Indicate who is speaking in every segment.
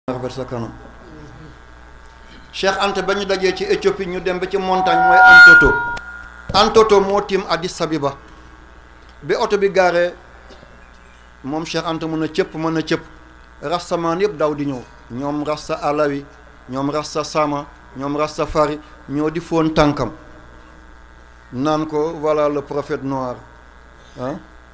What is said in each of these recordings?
Speaker 1: rafet sa kanam Cheikh Anta ba ñu dajee ci Éthiopie ñu dem ba ci montagne mooy Antoto Antoto moo tiim Addis Abeba bi oto bi gaaree moom Cheikh Anta mën a cëpp mën a cëpp rastamaan yëpp daw di ñëw ñoom rasta alawi ñoom rasta sama ñoom rasta fari ñoo di foon tànkam naan ko voilà le prophète noir ah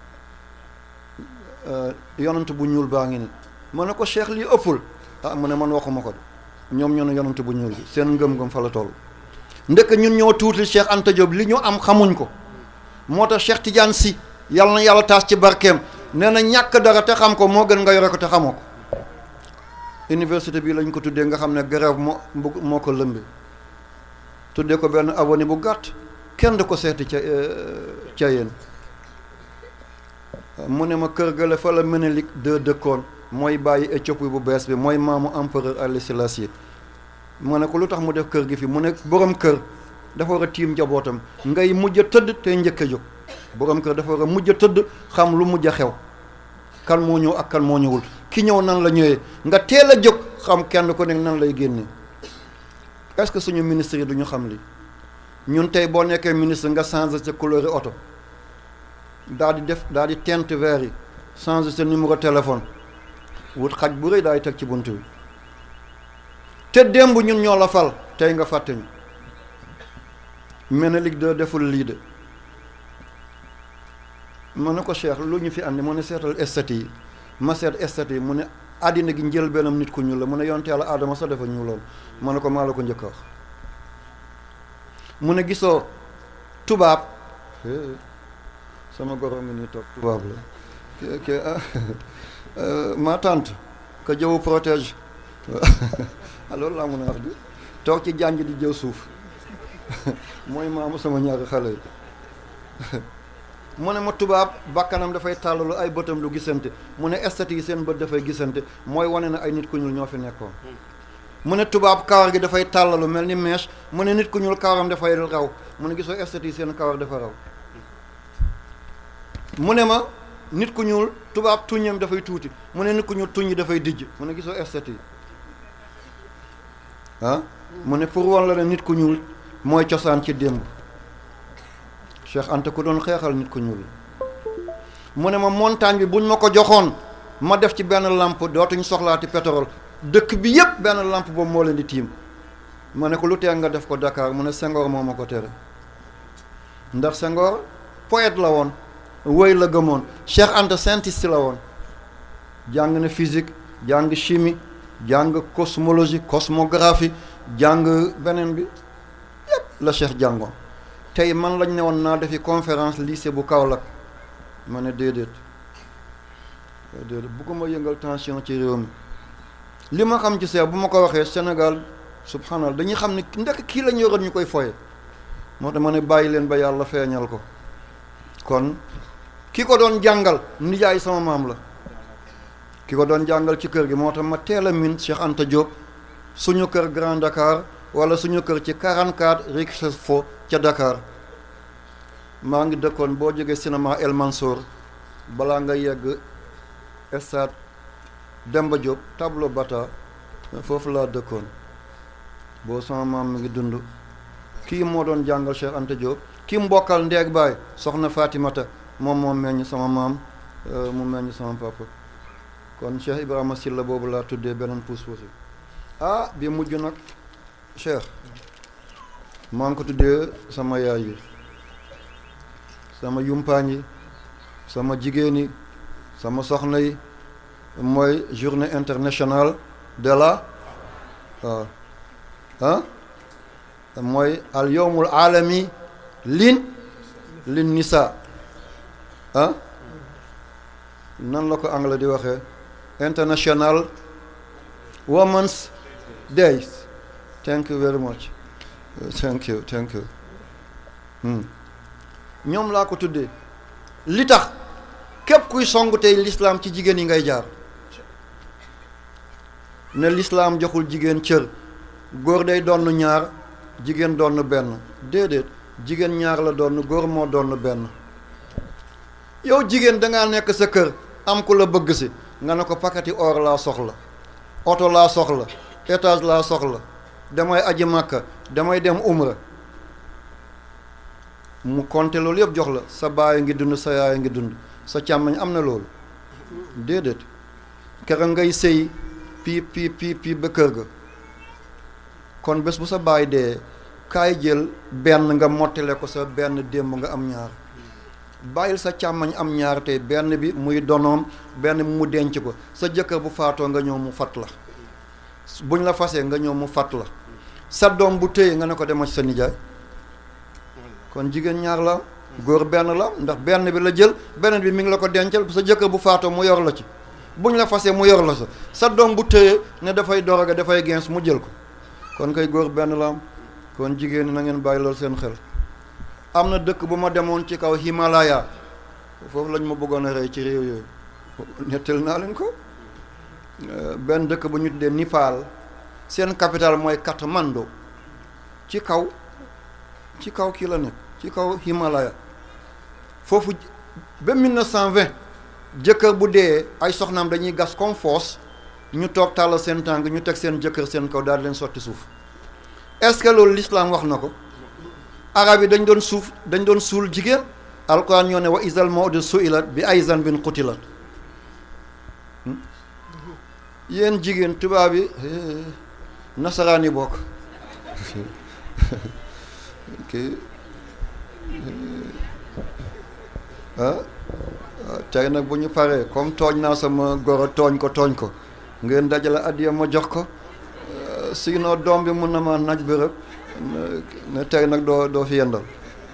Speaker 1: yonent bu ñuul baa ngi ni ma ne ko Cheikh lii ëppul ah mu ne man waxuma ko de ñoom ñoo ne yonent bu ñuul bi seen ngëm-ngëm fa la toll ndëkk ñun ñoo tuuti Cheikh Anta Diop li ñu am xamuñ ko moo tax Cheikh Tidiane Sy yàlla na yàlla taas ci barkeem nee na ñàkk dara te xam ko moo gën nga yore ko te xamoo ko université bi lañ ko tuddee nga xam ne grève moo moo ko lëmbi tuddee ko benn avenue bu gàtt kenn du ko seeti ca ca yéen mu ne ma kër gale fa la Ménélik de dëkkoon mooy bàyyi Éthiopie bu bees bi mooy maamu empereur Haile Selassie mu ne ko lu tax mu def kër gi fi mu ne borom kër dafa war a tiim njabootam ngay mujj a tëdd te njëkk a jóg borom kër dafa war a mujj a tëdd xam lu mujj a xew kan moo ñëw ak kan moo ñëwul ki ñëw nan la ñëwee nga teel a jóg xam kenn ku nekk nan lay génne est-ce que suñu ministre yi du ñu xam li ñun tey boo nekkee ministre nga changé sa couleur oto daal di def daal di teinte vert yi changé sa numéro téléphone wut xaj bu rëy daay teg ci bunt bi te démb ñun ñoo la fal tey nga fàtte ñu Ménélik de deful lii de ma ne ko Cheikh lu ñu fi andi mu ne seetal esthète yi ma seet esthète yi mu ne àddina gi njël benam nit ku ñuul la mu ne yonte yàlla aadama sax dafa ñuuloon ma ne ko maa la ko njëkk a wax mu ne gisoo tubaab sama goro ngi nii toog tubaab la ke ma tante que jëwu protège loolu laa mun a wax di toog ci jànj di jëw suuf mooy maamu sama ñaari xale yi mu ne ma tubaab bakkanam dafay tàllalu ay bëtam du gisante mu ne esthète yi seen bët dafay gisante mooy wane na ay nit ku ñuul ñoo fi nekkoon mu ne tubaab kawar gi dafay tàllalu mel ni mèche mu ne nit ku ñuul kawaram dafay raw mu ne gisoo esthète yi seen kawar dafa raw mu ne ma nit ku ñuul tubaab tuñam dafay tuuti mu ne nit ku ñuul tuñ yi dafay dijj mu ne gisoo esthète yi ah mu ne pour wan la ne nit ku ñuul mooy cosaan ci démb Cheikh Anta ku doon xeexal nit ku ñuul mu ne ma montagne bi buñ ma ko joxoon ma def ci benn lampe dootuñ soxlaati pétrole dëkk bi yépp benn lampe boobu moo leen di tiim ma ne ko lu tee nga def ko Dakar mu ne Senghor moo ma ko tere ndax Senghor poète la woon woy la gëmoon Cheikh Anta scientiste la woon jàng na physique jàng chimie jàng cosmologie cosmographie jàng beneen bi yépp la Cheikh jàngoon tey man lañ ne woon naa defi conférence lycée bu Kaolack ma ne déedéet déedéet bugguma yëngal tension ci réew mi li ma xam ci seex bu ma ko waxee Sénégal subhanallah dañuy xam ne ndekk kii lañ yoroon ñu koy foye moo tax ma ne bàyyi leen ba yàlla feeñal ko kon ki ko doon jàngal nijaay sama maam la ki ko doon jàngal ci kër gi moo tax ma teel a min Cheikh Anta Diop suñu kër Grand Dakar wala suñu kër ci 44 rue Fo ca Dakar maa ngi dëkkoon boo jógee cinéma El Mansour balaa nga yegg stade Demba Diop tableau bata foofu laa dëkkoon boo sama maam mi ngi dund kii moo doon jàngal Cheikh Anta Diop kii mbokkal ndeeg baay soxna Fatimata moom moo meññ sama maam mu meññ sama papa kon Cheikh Ibrahima Silla boobu laa tuddee beneen puus-puus bi ah bi mujj nag Cheikh maa ngi ko tuddee sama yaay yi sama yumpaañ yi sama jigéen yi sama soxna yi mooy journée internationale de la waaw ah mooy al yowmul alami lin lin nisa ah nan la ko anglais di waxee international women's day thank you very much thank you thank you ñoom laa ko tuddee li tax képp kuy songu tey lislaam ci jigéen yi ngay jaar ne lislaam joxul jigéen cër góor day donn ñaar jigéen donn benn déedéet jigéen ñaar la donn góor moo donn benn yow jigéen dangaa nekk sa kër am ku la bëgg si nga ne ko pakati or laa soxla oto laa soxla étage laa soxla damay aji màkka damay dem umra mu compter loolu yëpp jox la sa baay ngi dund sa yaay ngi dund sa càmmañ am na loolu déedéet kera ngay sëy piip piip piip piip ba kër ga kon bés bu sa baay dee kaay jël benn nga mottale ko sa benn démb nga am ñaar bàyyil sa càmmañ am ñaar tey benn bi muy donoom benn bi mu denc ko sa jëkkër bu faatoo nga ñëw mu fat la buñ la fasee nga ñëw mu fat la sa doom bu téye nga ne ko demal ci sa nijaay kon jigéen ñaar la góor benn la ndax benn bi la jël beneen bi mi ngi la ko dencal sa jëkkër bu faatoo mu yor la ci buñ la fasee mu yor la sa sa doom bu téye ne dafay doroga dafay gens mu jël ko kon kay góor benn la am kon jigéen ñi na ngeen bàyyi loolu seen xel am na dëkk bu ma demoon ci kaw Himalaya foofu lañ ma bëggoon a rey ci réew yooyu nettal naa leen ko benn dëkk bu ñu tuddee Nipal seen capital mooy Katmandu ci kaw ci kaw kii la nekk ci kaw Himalaya foofu ba 1920 jëkkër bu dee ay soxnaam dañuy gas comme fosse ñu toog tàllal seen tànk ñu teg seen jëkkër seen kaw daal di leen sotti suuf est-ce que loolu l'islam wax na ko arab yi dañ doon suuf dañ doon suul jigéen alquran ñoo ne wa isal mawdu suilat bi ay zanbin qutilat yéen jigéen tubaab yi nasaraan yi bokk kii ah tey nag bu ñu paree comme tooñ naa sama goro tooñ ko tooñ ko ngeen dajale addiya ma jox ko sinon doom bi mun na ma naj bërëb ne tey nag doo doo fi yendal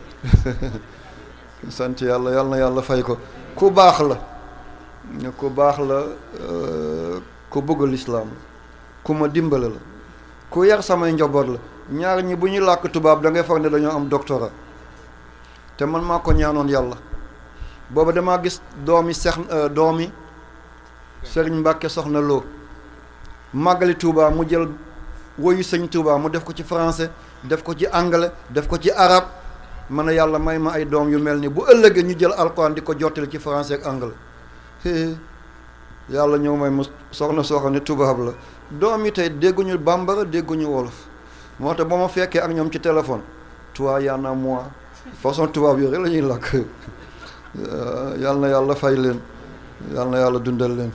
Speaker 1: sant yàlla yàlla na yàlla fay ko ku baax la ku baax la ku bëgg lislaam la ku ma dimbale la ku yar samay njaboot la ñaar ñi bu ñuy làkk tubaab da ngay foog ne dañoo am doctorat te man maa ko ñaanoon yàlla booba damaa gis doomi sex doomi sëriñ Mbàkke soxna loo màggali Touba mu jël woyu sëñ Touba mu def ko ci français def ko ci anglais def ko ci arab ma ne yàlla may ma ay doom yu mel ni bu ëllëgee ñu jël alxuraan di ko jottali ci français ak anglais yàlla ñëw may mu soxna soo xam ne tubaab la doom yi tey dégguñu bambara dégguñu wolof moo tax ba ma fekkee ak ñoom ci téléphone toi y'en a moi façon tubaab yooyu rek la ñuy làkk yàlla na yàlla fay leen yàlla na yàlla dundal leen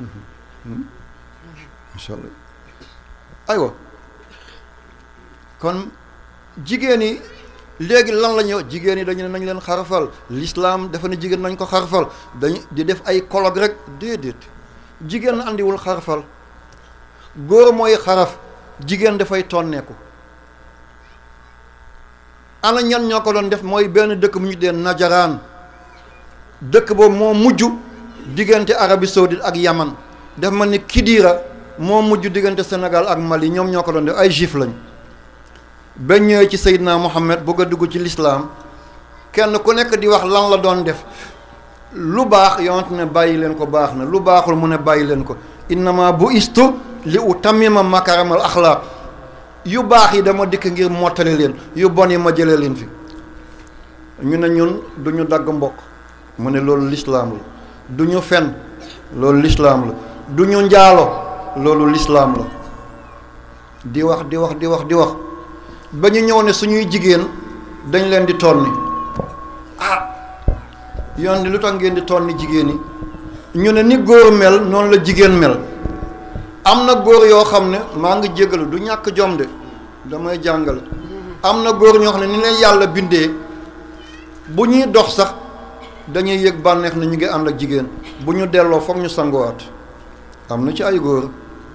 Speaker 1: incha allah aywa kon jigéen yi léegi lan la ñuy wax jigéen yi dañu ne nañ leen xarafal l'islam dafa ne jigéen nañ ko xarafal dañ di def ay colloque rek déedéet jigéen andiwul xarafal góor mooy xaraf jigéen dafay tonneeku ana ñan ñoo ko doon def mooy benn dëkk bu ñu dee najaraan dëkk boobu moo mujj diggante Arabie Saoudite ak Yaman def ma ni Kidira moo mujj diggante Sénégal ak Mali ñoom ñoo ko doon def ay juif lañ ba ñëwee ci Seydina Mohamed bëgg a dugg ci lislaam kenn ku nekk di wax lan la doon def lu baax yonent ne bàyyi leen ko baax na lu baaxul mu ne bàyyi leen ko innama bu istu li u tamima makaramal axlaaq yu baax yi dama dikk ngir mottali leen yu bon yi ma jëlee leen fi ñu ne ñun du ñu dagg mbokk mu ne loolu lislaam la du ñu fen loolu lislaam la du ñu njaalo loolu lislaam la di wax di wax di wax di wax ba ñu ñëw ne suñuy jigéen dañ leen di tonni ah yoon di lu tax ngeen di tonni jigéen yi ñu ne ni góor mel noonu la jigéen mel am na góor yoo xam ne maa ngi jégalu du ñàkk jom de damay jàngale am na góor ñoo xam ne ni leen yàlla bindee bu ñuy dox sax dañuy yëg bànneex na ñu ngi ànd ak jigéen bu ñu delloo foog ñu sanguwaat am na ci ay góor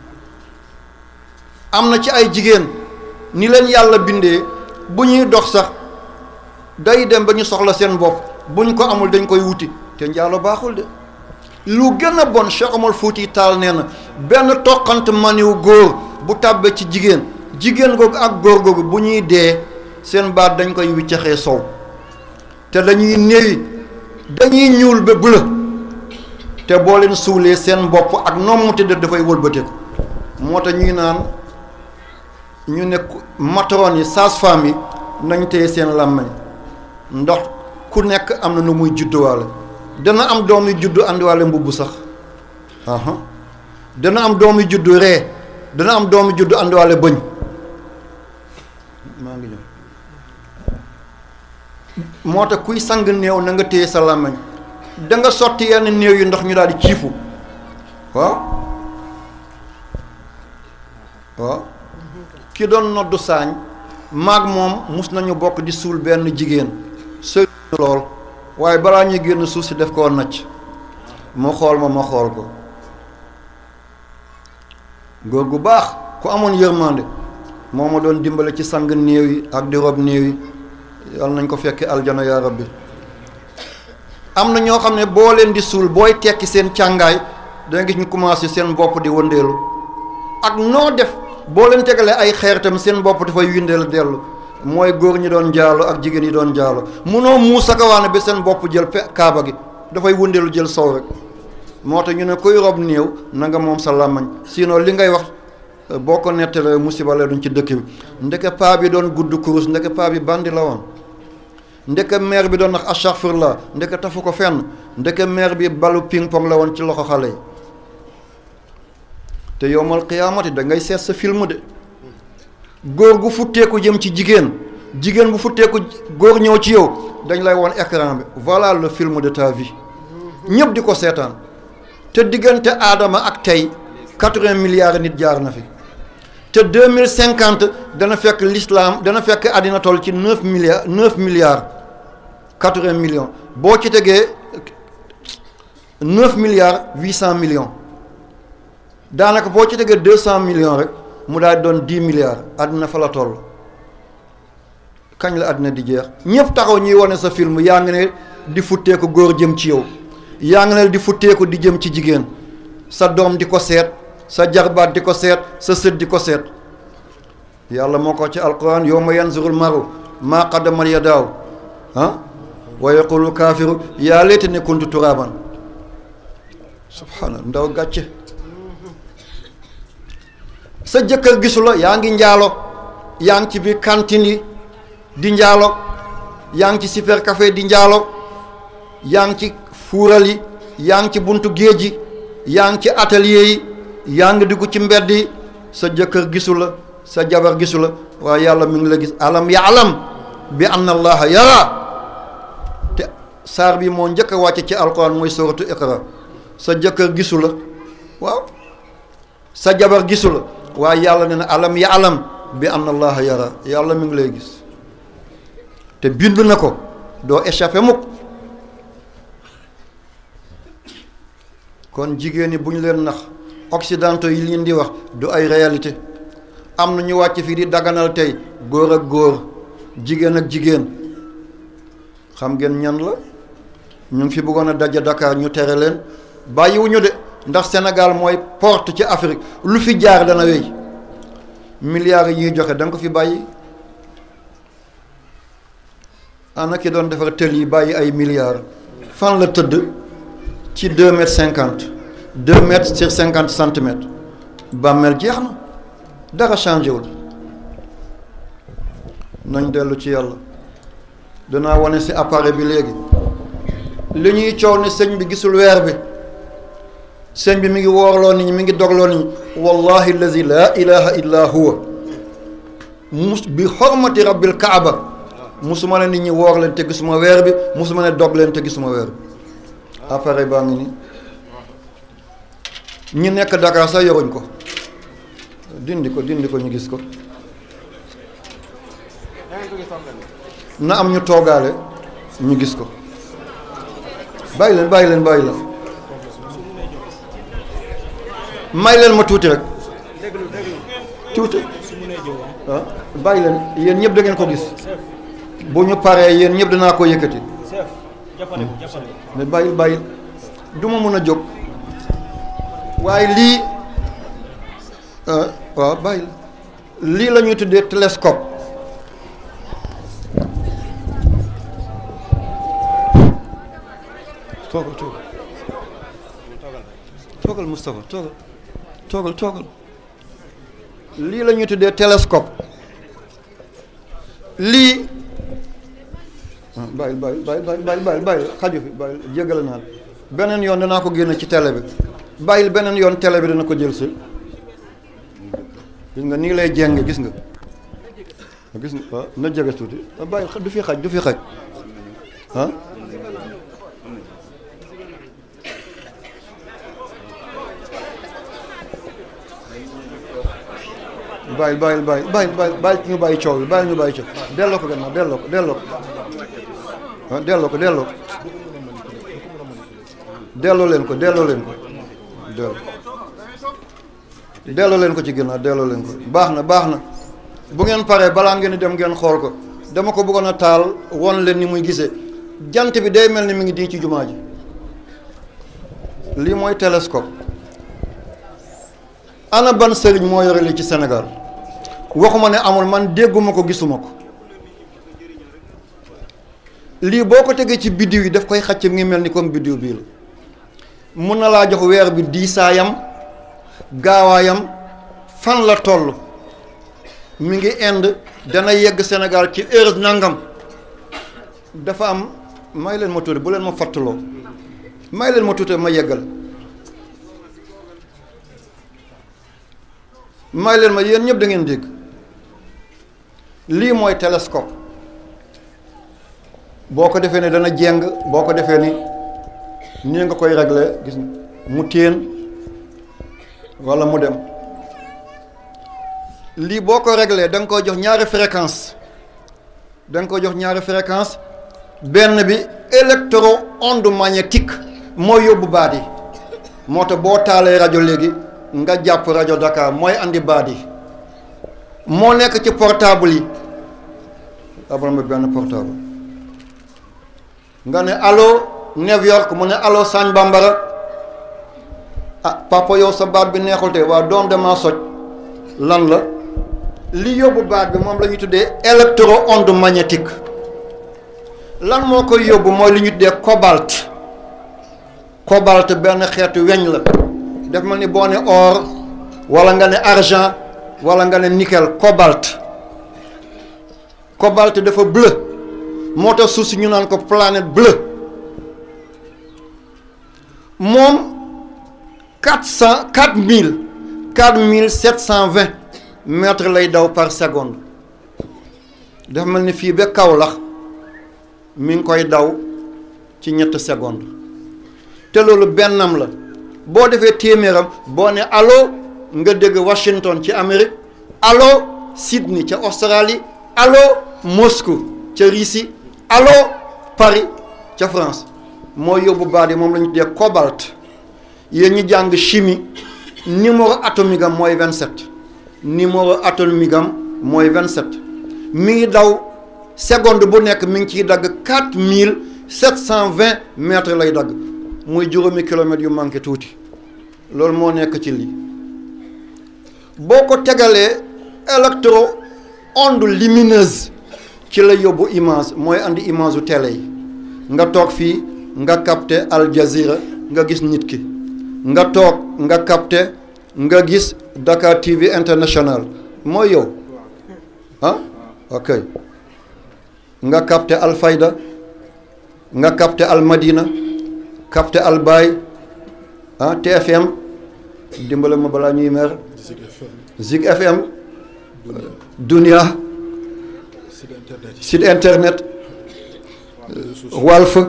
Speaker 1: am na ci ay jigéen ni leen yàlla bindee bu ñuy dox sax day dem ba ñu soxla seen bopp buñ ko amul dañ koy wuti te njaalo baaxul de lu gën a bon Cheikh Omar Fouti Taal nee na benn toqant maniw góor bu tàbbee ci jigéen jigéen googu ak góor googu bu ñuy dee seen baat dañ koy wiccaxee sow te dañuy néewi dañuy ñuul ba bula te boo leen suulee seen bopp ak noom mu tëdd dafay wëlbateeku moo tax ñuy naan ñu ne matron yi sage-femme yi nañ téye seen làmmiñ ndax ku nekk am na nu muy judduwaale dana am doom yu juddu àndiwaale mbubb sax aha dana am doomu juddu ree dana am doomu juddu àndiwaale bëñ maa ngi ñëw moo tax kuy sang néew na nga téye sa làmmiñ da nga sotti yenn néew yi ndox ñu daal di ciifu waaw waaw ki doon noddu saañ maag moom mus nañu bokk di suul benn jigéen sëy lool waaye balaa ñuy génn suuf si def koo nacc mu xool ma ma xool ko góor gu baax ku amoon yërmande moo ma doon dimbale ci sang néew yi ak di rob néew yi yàlla nañ ko fekke aljana yaa rabbi am na ñoo xam ne boo leen di suul booy tekki seen càngaay danga gis ñu commencé seen bopp di wëndeelu ak noo def boo leen tegalee ay xeer tam seen bopp dafay windeelu dellu mooy góor ñi doon jaalo ak jigéen yi doon jaalo munoo muus akawaane ba seen bopp jël pe kaaba gi dafay wëndeelu jël sow rek moo tax ñu ne kuy rob néew na nga moom sa làmmañ sinon li ngay wax boo ko nettalee musiba la duñ ci dëkk bi ndeke paa bi doon gudd kurus ndeke paa bi bandi la woon ndeke maire bi doon wax astaghfirullah ndeke tafu ko fenn ndeke maire bi balu ping pong la woon ci loxo xale yi te yowmal qiyaamati da ngay seet sa film de góor gu futteeku jëm ci jigéen jigéen bu futteeku góor ñëw ci yow dañ lay woon écran bi voilà le film de ta vie ñëpp di ko seetaan te diggante aadama ak tey quatre-vingts milliards nit jaar na fi te deux mille cinquante dana fekk l'islam dana fekk àddina toll ci neuf milliards neuf milliards quatre-vingts millions boo ci tegee neuf milliards huit cent millions daanaka boo ci tegee deux cent millions rek mu daal doon dix milliards àddina fa la toll kañ la àddina di jeex ñëpp taxaw ñuy wane sa film yaa ngi ne di futteeku góor jëm ci yow yaa ngi ne di futteeku di jëm ci jigéen sa doom di ko seet sa jarbaat di ko seet sa sët di ko seet yàlla moo ko ci alquran yawma yanzurul maru maa qaddamat yadaaw ah wa yaqulu kaafiru yaa laytanii kuntu turaaban subhaana ndaw gàcce sa jëkkër gisu la yaa ngi njaalo yaa ngi ci biir cantine yi di njaalo yaa ngi ci super café di njaalo yaa ngi ci fuural yi yaa ngi ci buntu géej yi yaa ngi ci atelier yi yaa ngi dugg ci mbedd yi sa jëkkër gisu la sa jabar gisu la waaye yàlla mi ngi la gis alam yaalam bi anna allaha yara te saar bi moo njëkk a wàcce ci alquran mooy suratu iqra sa jëkkër gisu la waaw sa jabar gisu la waaye yàlla ne na alam yaalam bi anna allaha yara yàlla mi ngi lay gis te bind na ko doo échappé mukk kon jigéen ñi bu ñu leen nax occidentaux yi leen di wax du ay réalité am na ñu wàcc fii di daganal tey góor ak góor jigéen ak jigéen xam ngeen ñan la ñu ngi fi bëggoon a daje Dakar ñu tere leen bàyyiwuñu de ndax Sénégal mooy porte ci Afrique lu fi jaar dana wéy milliards yi ñuy joxe da nga ko fi bàyyi ana ki doon defar tël yi bàyyi ay milliards fan la tëdd ci deux mètres cinquante deux mètres sur cinquante centimètres bàmmeel jeex na dara changé wul nañ dellu ci yàlla danaa wane si appareil bi léegi li ñuy coow ne sëñ bi gisul weer bi sëñ bi mi ngi woorloo nit ñi mi ngi dogloo nit ñi wallahi allazi laa ilaha illa huwa mus bi xormati rabbil kaaba musuma ne nit ñi woor leen te gisuma weer bi musuma ne dog leen te gisuma weer bi appareil baa ngi nii ñi nekk Dakar sax yoruñ ko dindi ko dindi ko ñu gis ko na am ñu toogaale ñu gis ko bàyyi leen bàyyi leen bàyyi leen may leen ma tuuti rek tuuti ah bàyyi leen yéen ñëpp da ngeen ko gis bu ñu paree yéen ñëpp danaa ko yëkkati mais bàyyil bàyyil du ma mën a jóg waaye lii waaw bàyyil lii la ñuy tuddee télescope toogal toogal toogal Moustapha toogal toogal toogal lii la ñuy tuddee télescope lii bàyyil bàyyil bàyyil bàyyil bàyyil bàyyil xaju fi bàyyil jéggale naa la beneen yoon danaa ko génne ci télé bi bàyyil beneen yoon télé bi dana ko jël si gis nga nii lay jéng gis nga gis nga waaw na jege tuuti bàyyil du fi xaj du fi xaj ah bàyyil bàyyil bàyyil bàyyil bàyyil bàyyil ñu bàyyi coow bi bàyyil ñu bàyyi coow delloo ko gannaaw delloo ko delloo ko ah delloo ko delloo ko delloo leen ko delloo leen ko delloo delloo leen ko ci ginnaaw delloo leen ko baax na baax na bu ngeen paree balaa ngeen di dem ngeen xool ko dama ko bëggoon a taal won leen ni muy gisee jant bi day mel ni mi ngi di ci jumaa ji lii mooy télescope ana ban sëriñ moo yore lii ci Sénégal waxuma ne amul man dégguma ko gisuma ko lii boo ko tegee ci biddiw yi daf koy xacc mi ngi mel ni comme biddiw bii la mun na laa jox weer bi diisaayam gaawaayam fan la toll mi ngi Inde dana yegg Sénégal ci heure nangam dafa am may leen ma tuuti bu leen ma fàttaloo may leen ma tuuti ma yeggal may leen ma yéen ñëpp da ngeen dégg lii mooy télescope boo ko defee ne dana jeng boo ko defee ni nii nga koy régler gis mu téen walla mu dem lii boo ko régler da nga koy jox ñaari fréquence da nga koy jox ñaari fréquence benn bi électro onde magnétique mooy yóbbu baat yi moo tax boo taalee rajo léegi nga jàpp rajo Dakar mooy andi baat yi moo nekk ci portable yi abal ma benn portable nga ne allo New York mu ne allo Sagne Bambara ah papa yow sa baat bi neexul te waa doom damaa soj lan la li yóbbu baat bi moom la ñuy tuddee électro onde magnétique lan moo koy yóbbu mooy li ñu tuddee cobalt cobalt benn xeetu weñ la def ma ni boo ne or wala nga ne argent wala nga ne nickel cobalt cobalt dafa bleu moo tax suuf si ñu naan ko planète bleue moom quatre cent quatre mille quatre mille sept cent vingt mètres lay daw par seconde dafa mel ni fii ba Kaolack mi ngi koy daw ci ñetti seconde te loolu bennam la boo defee téeméeram boo ne allo nga dégg Washington ci Amérique allo Sydney ca Australie allo Moscou ca Russie allo Paris ca France moo yóbbu baat yi moom la ñu tuddee cobalt yéen ñi jàng chimie numéro atomique am mooy 27 numéro atomique am mooy 27 mi ngi daw seconde bu nekk mi ngi ciy dagg 4720 mètres lay dagg muy juróomi kilomètres yu manqué tuuti loolu moo nekk ci lii boo ko tegalee électro onde lumineuse ci la yóbbu image mooy andi image u télé yi nga toog fii nga capté Al Jazeera nga gis nit ki nga toog nga capté nga gis Dakar TV international mooy yow ah ok nga capté Al Fayda nga capté Al Madina capté Al Baye ah TFM dimbale ma balaa ñuy mer Zik FM Dunia site internet Walf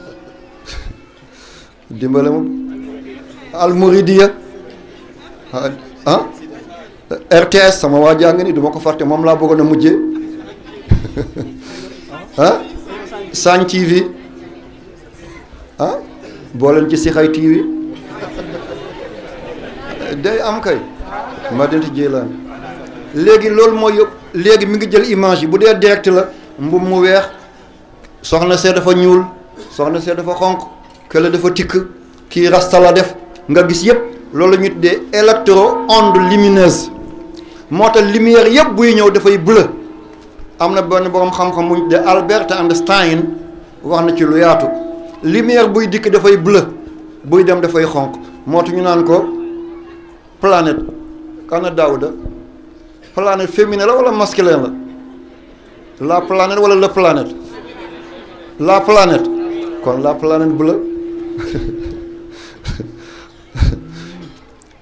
Speaker 1: dimbale ma Al Mouridiya ah RTS sama waa jàng ni du ma ko fàtte moom laa bëggoon a mujjee ah Sagne TV ah boo leen ci Sixay TV day am kay Madinatu Jeylaan léegi loolu mooy yëpp léegi mi ngi jël image yi bu dee direct la mbub mu weex soxna see dafa ñuul soxna see dafa xonq kële dafa tikk kii rasta la def nga gis yëpp loolu la ñu tuddee électro onde lumineuse moo tax lumière yëpp buy ñëw dafay bleu am na benn boroom xam-xam mu ñu tuddee Albert Einstein wax na ci lu yaatu lumière buy dikk dafay bleu buy dem dafay xonq moo tax ñu naan ko planète kana Daouda planète féminin la wala masculin la la planète wala la planète la planète kon la planète bleue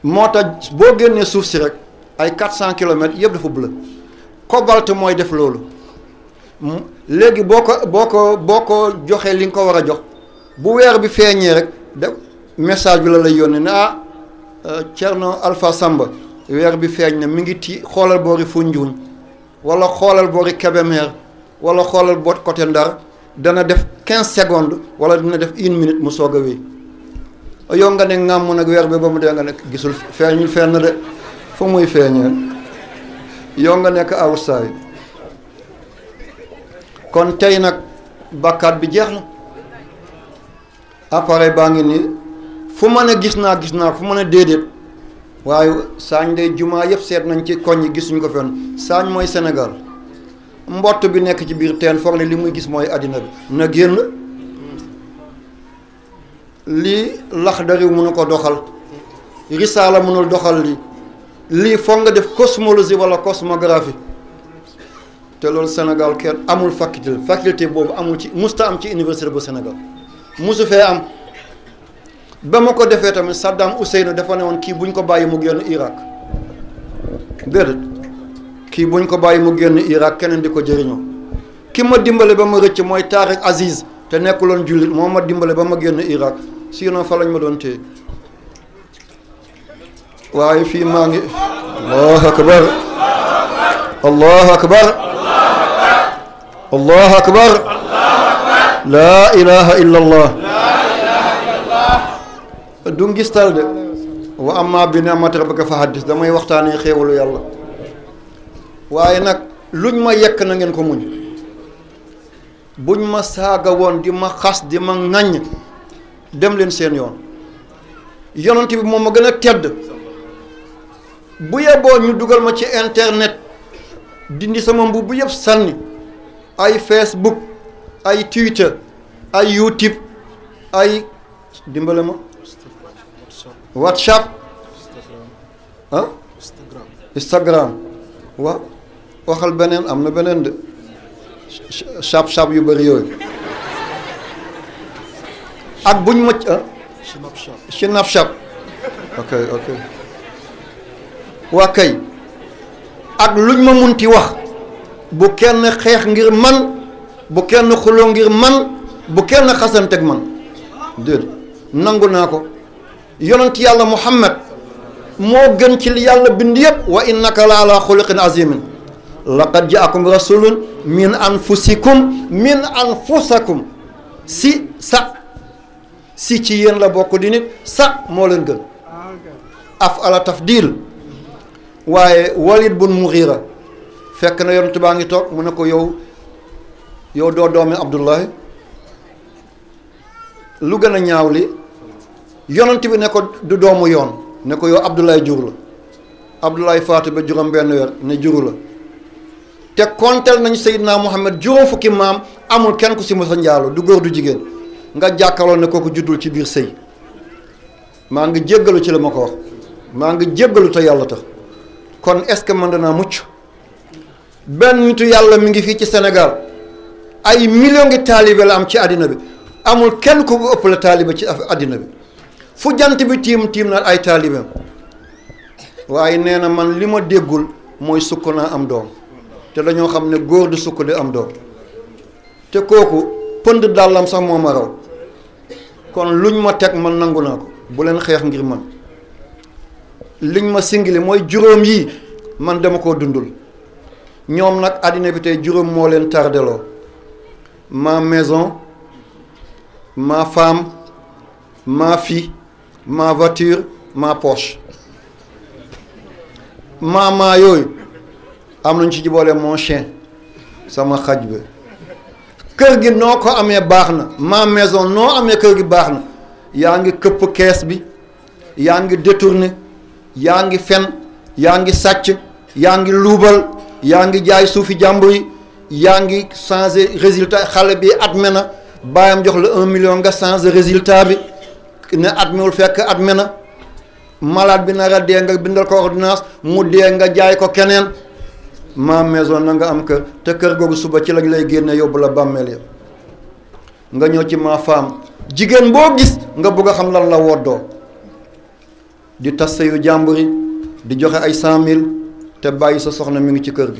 Speaker 1: moo tax boo génnee suuf si rek ay quatre cent kilomètres yëpp dafa bleu cobalt mooy def loolu léegi boo ko boo ko boo ko joxee li nga ko war a jox bu weer bi feeñee rek de message bi la lay yónnee ne ah Thierno Alpha Samba weer bi feeñ na mi ngi ti xoolal boori Foundiougne wala xoolal boori Kébémer wala xoolal boot côté Ndar dana def quinze secondes wala dina def une minute mu soog a wéy yow nga ne ŋàmm nag weer bi ba mu dee nga ne gisul feeñul fenn de fu muy feeñee yow nga nekk outside kon tey nag bàkkaat bi jeex na appareil baa ngi nii fu ma ne gis naa gis naa fu ma ne déedéet waaye saañ day jumaa yëpp seet nañ ci koñ yi gisuñ ko fenn saañ mooy Sénégal mbott bi nekk ci biir teen foog ne li muy gis mooy àddina bi na génn lii Laxdari mënu ko doxal risaala mënul doxal lii lii foog nga def cosmologie wala cosmographie te loolu Sénégal kenn amul faculté faculté boobu amul ci musta am ci université bu Sénégal musu fee am ba ma ko defee tamit Saddam Hussein dafa ne woon kii buñ ko bàyyi mu génn Irak déedéet kii buñ ko bàyyi mu génn Irak keneen di ko jëriñoo ki ma dimbale ba ma rëcc mooy Tariq Aziz te nekkuloon jullit moo ma dimbale ba ma génn Irak sinon fa lañ ma doon téye waaye fii maa ngi allahu akbar allahu akbar allahu akbar laa ilaha illa allah du ngistal de wa amma bi ni'mati rabbika fa haddis damay waxtaanee xéewalu yàlla waaye nag luñ ma yekk na ngeen ko muñ buñ ma saaga woon di ma xas di ma ŋaññ dem leen seen yoon yonent bi moom ma gën a tedd bu yeboo ñu dugal ma ci internet dindi sama mbubb bu yëpp sànni ay Facebook ay Twitter ay YouTube ay dimbale ma WhatsApp ah Instagram waaw waxal beneen am na beneen de sap sap yu bëri yooyu ak buñ mëcc ah Snapchat ok ok waa kay ak luñ ma munti wax bu kenn xeex ngir man bu kenn xuloo ngir man bu kenn xasanteeg man déedéet nangu naa ko yonent yàlla muhammad moo gën ci li yàlla bind yëpp wa innaka la ala xuluqin azimin laqad jaakum rasulun min anfusikum min anfusakum si sa si ci yéen la bokk di nit sa moo leen gën af ala tafdil waaye walid bun mughira fekk na yonent baa ngi toog mu ne ko yow yow doo doomi abdullahi lu gën a ñaaw li yonent bi ne ko du doomu yoon ne ko yow abdullahi jur la abdullahi faatu ba juróom benn weer ne juru la te konteel nañu Seydina Muhammad juróom fukki maam amul kenn ku si mos a njaalo du góor du jigéen nga jàkkaarloo ne kooku juddul ci biir sëy maa ngi jéggalu ci la ma ko wax maa ngi jéggalu te yàlla tax kon est-ce que mën danaa mucc benn nitu yàlla mi ngi fii ci Sénégal ay million ngi taalibe la am ci àddina bi amul kenn ku ko ëpp la taalibe ci àddina bi fu jant bi tiim tiim na ay taalibeem waaye nee na man li ma déggul mooy sukk naa am doom te dañoo xam ne góor du sukk di am doom te kooku pënd dàllam sax moo ma raw kon luñ ma teg man nangu naa ko bu leen xeex ngir man liñ ma singili mooy juróom yii man dama koo dundul ñoom nag àddina bi tey juróom moo leen tardeloo ma maison ma femme ma fille ma voiture ma poche maamaa yooyu am nañ ci jiboole mon chien sama xaj bi kër gi noo ko amee baax na ma maison noo amee kër gi baax na yaa ngi këpp kees bi yaa ngi détourné yaa ngi fen yaa ngi sàcc yaa ngi luubal yaa ngi jaay suufi jàmbur yi yaa ngi changé résultat xale bi adme na bàyyam jox la un million nga changé résultat bi ne admewul fekk adme na malade bi nar a dee nga bindal ko ordonnance mu dee nga jaay ko keneen ma maison na nga am kër te kër googu suba ci lañ lay génne yóbbu la bàmmeel ya nga ñëw ci ma femme jigéen boo gis nga bëgg a xam lan la woddoo di tas yu jàmbur yi di joxe ay cent mille te bàyyi sa soxna mi ngi ci kër gi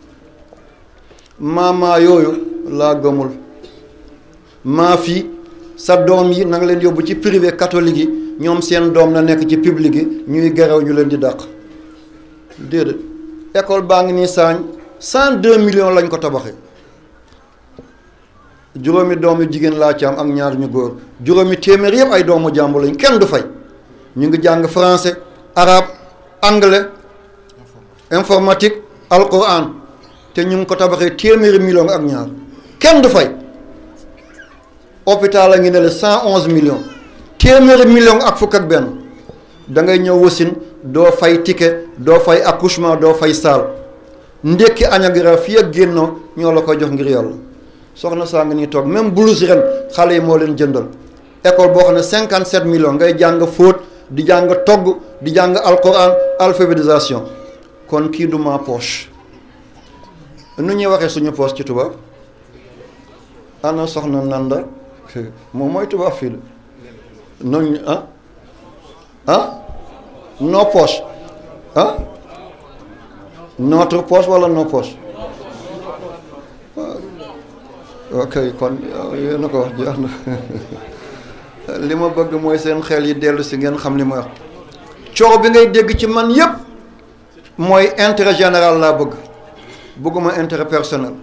Speaker 1: maamaa yooyu laa gëmul maa fi sa doom yi na nga leen yóbbu ci privé catholique yi ñoom seen doom na nekk ci public yi ñuy gerew ñu leen di dàq déedéet école baa ngi nii saañ cent deux millions lañ ko tabaxee juróomi doom yu jigéen laa ci am ak ñaar ñu góor juróomi téeméer yëpp ay doomu jàmbur lañ kenn du fay ñu ngi jàng français arabe anglais informatique alquran te ñu ngi ko tabaxee téeméeri millions ak ñaar kenn du fay hôpital a ngi ne la cent onze millions téeméeri millions ak fukk ak benn da ngay ñëw wasin doo fay ticket doo fay accouchement doo fay salle ndékki añ ak reer fii ak génnoo ñoo la koy jox ngir yàlla soxna saa ngi nii toog même blouse ren xale yi moo leen jëndal école boo xam ne cinquante sept millions ngay jàng fóot di jàng togg di jàng alquran alphabétisation kon kii du ma poche nu ñuy waxee suñu poche ci tubaab ana soxna nanda moom mooy tubaab fii la noonu ah ah no poche ah notre poche wala no poche ok kon yéen a ko wax jeex na li ma bëgg mooy seen xel yi dellu si ngeen xam li ma wax coow bi ngay dégg ci man yépp mooy intérêt général laa bëgg bëgguma intérêt personnel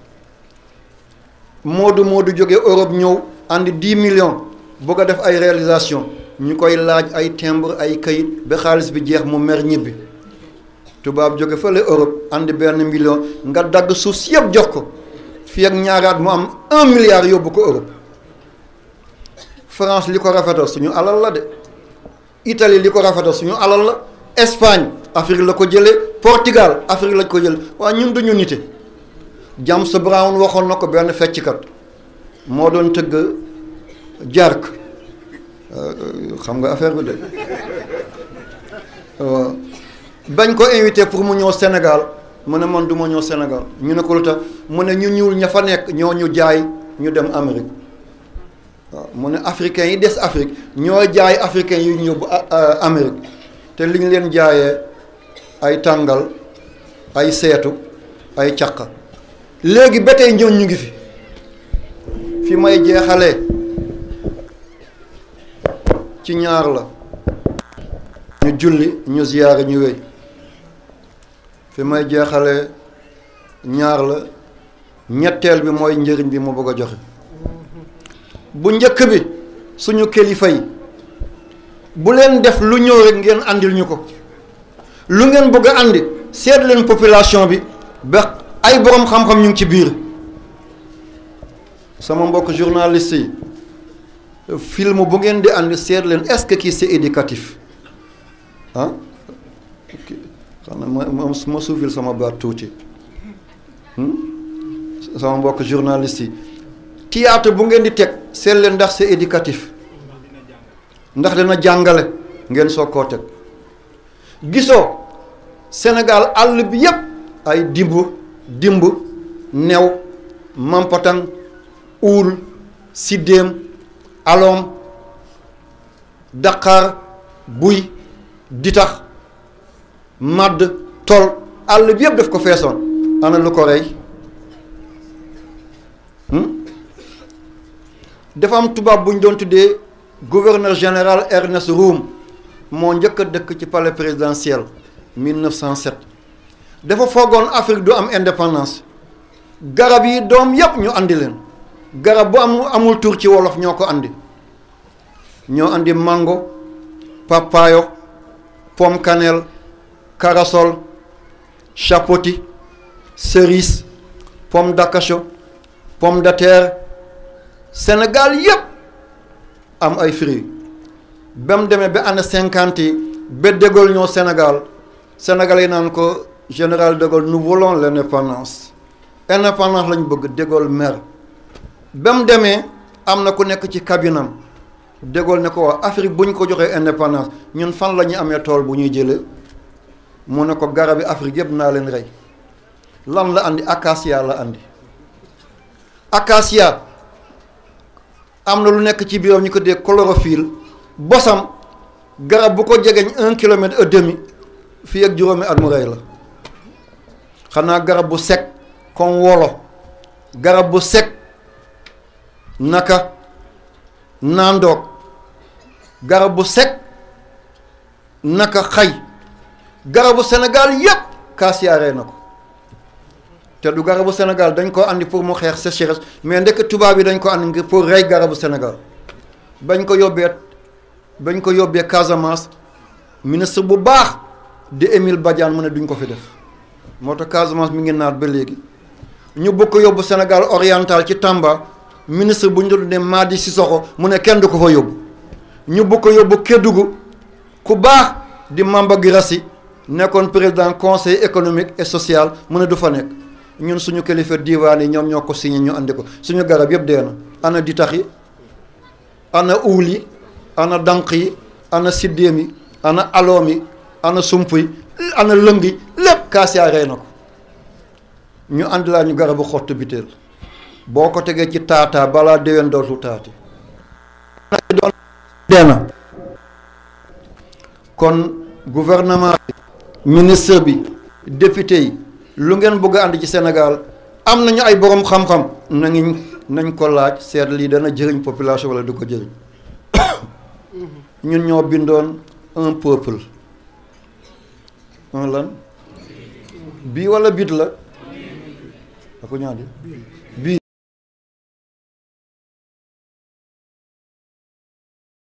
Speaker 1: Moodu Moodu jóge Europe ñëw andi dix millions bëgg a def ay réalisation ñu koy laaj ay timbre ay kayit ba xaalis bi jeex mu mer ñibbi tubaab jóge fële Europe andi benn million nga dagg suuf si yëpp jox ko fii ak ñaaraat mu am un milliard yóbbu ko Europe France li ko rafetal suñu alal la de Italie li ko rafetal suñu alal la Espagne Afrique la ko jëlee Portugal Afrique lañ ko jëlee waaye ñun duñu nite James Brown waxoon na ko benn fecckat moo doon tëgg jark xam nga affaire bi de bañ ko invité pour mu ñëw Sénégal mu ne man du ma ñëw Sénégal ñu ne ko lu tax mu ne ñu ñuul ña fa nekk ñoo ñu jaay ñu dem Amérique waaw mu ne africains yi des Afrique ñoo jaay africains yi ñu yóbbu Amérique te li ñu leen jaayee ay tàngal ay seetu ay caq léegi ba tey ñoom ñu ngi fi fi may jeexalee ci ñaar la ñu julli ñu ziyaare ñu wéy fi may jeexalee ñaar la ñetteel bi mooy njëriñ bi mu bëgg a joxe bu njëkk bi suñu kilifa yi bu leen def lu ñëw rek ngeen andil ñu ko lu ngeen bëgg a andi seet leen population bi ba ay borom xam-xam ñu ngi ci biir sama mbokk journaliste yi film bu ngeen di andi seet leen est-ce que kii c'est éducatif ah xam na ma ma ma suufil sama baat tuuti sama mbokk journaliste yi théâtre bu ngeen di teg seet leen ndax c'est éducatif ndax dina jàngale ngeen soog koo teg gisoo Sénégal àll bi yépp ay dimb dimb new mampatan uul siddéem aloom daqaar buy ditax màdd tol àll bi yëpp daf ko feesoon ana lu ko rey dafa am tubaab bu ñu doon tuddee gouverneur général Ernest Roume moo njëkk a dëkk ci palais présidentiel 1907 dafa foogoon Afrique du am indépendance garab yi doom yépp ñu andi leen garab bu am amul tur ci wolof ñoo ko andi ñoo andi mango papayo pomme cannelle corossol chapoti cerise pomme d'acacho pomme de terre Sénégal yépp am ay fruits ba mu demee ba année cinquante yi ba de Gaulle ñoo Sénégal Sénégal yi naan ko général de Gaulle nous voulons l'indépendance indépendance lañ bëgg de Gaulle mer ba mu demee am na ku nekk ci cabinam de Gaulle ne ko wax Afrique bu ñu ko joxee indépendance ñun fan la ñuy amee tool bu ñuy jëlee mu ne ko garabi Afrique yëpp naa leen rey lan la andi acacia la andi acacia am na lu nekk ci biiram ñu ko dee chlorophylle bosam garab bu ko jegeñ un kilomètre et demi fii ak juróomi at mu rey la xanaa garab bu sec comme wolo garab bu sec naka naandoog garab bu sec naka xay garabu Sénégal yépp kaasiyaa rey na ko te du garabu Sénégal dañ ko andi pour mu xeex sécheresse mais ndekk tubaab yi dañ ko andi ngir pour rey garabu Sénégal bañ ko yóbbee bañ ko yóbbee Casamance ministre bu baax di Émile Badiane mu ne duñ ko fi def moo tax Casamance mi ngi naat ba léegi ñu bëgg ko yóbbu Sénégal oriental ci Tamba ministre bu ñu doon ne Madi Sissoko mu ne kenn du ko fa yóbbu ñu bëgg ko yóbbu Kédougou ku baax di Mamba Guirassy nekkoon président conseil économique et social mu ne du fa nekk ñun suñu kilifa diiwaan yi ñoom ñoo ko signé ñu andi ko suñu garab yëpp dee na ana ditax yi ana uul yi ana dànq yi ana siddéem yi ana aloom yi ana sump yi ana lëng yi lépp kaasiyaa rey na ko ñu andi laa ñu garabu xottu biteel boo ko tegee ci taataa balaa déwén dootul taati doon dee na kon gouvernement bi ministre bi député yi lu ngeen bëgg a ànd ci Sénégal am nañu ay borom xam-xam nañu nañ ko laaj seet lii dana jëriñ population wala du ko jëriñ ñun ñoo bindoon un peuple un lan bii wala bit la ako ñaadi bii